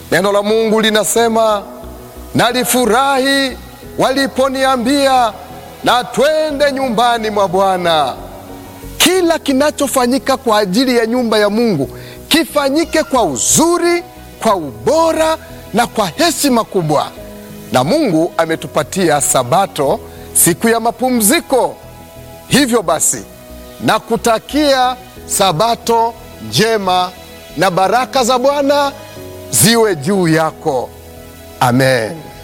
Neno la Mungu linasema, nalifurahi waliponiambia na twende nyumbani mwa Bwana. Kila kinachofanyika kwa ajili ya nyumba ya Mungu kifanyike kwa uzuri, kwa ubora na kwa heshima kubwa. Na Mungu ametupatia Sabato, siku ya mapumziko. Hivyo basi, nakutakia Sabato njema na baraka za Bwana ziwe juu yako. Amen.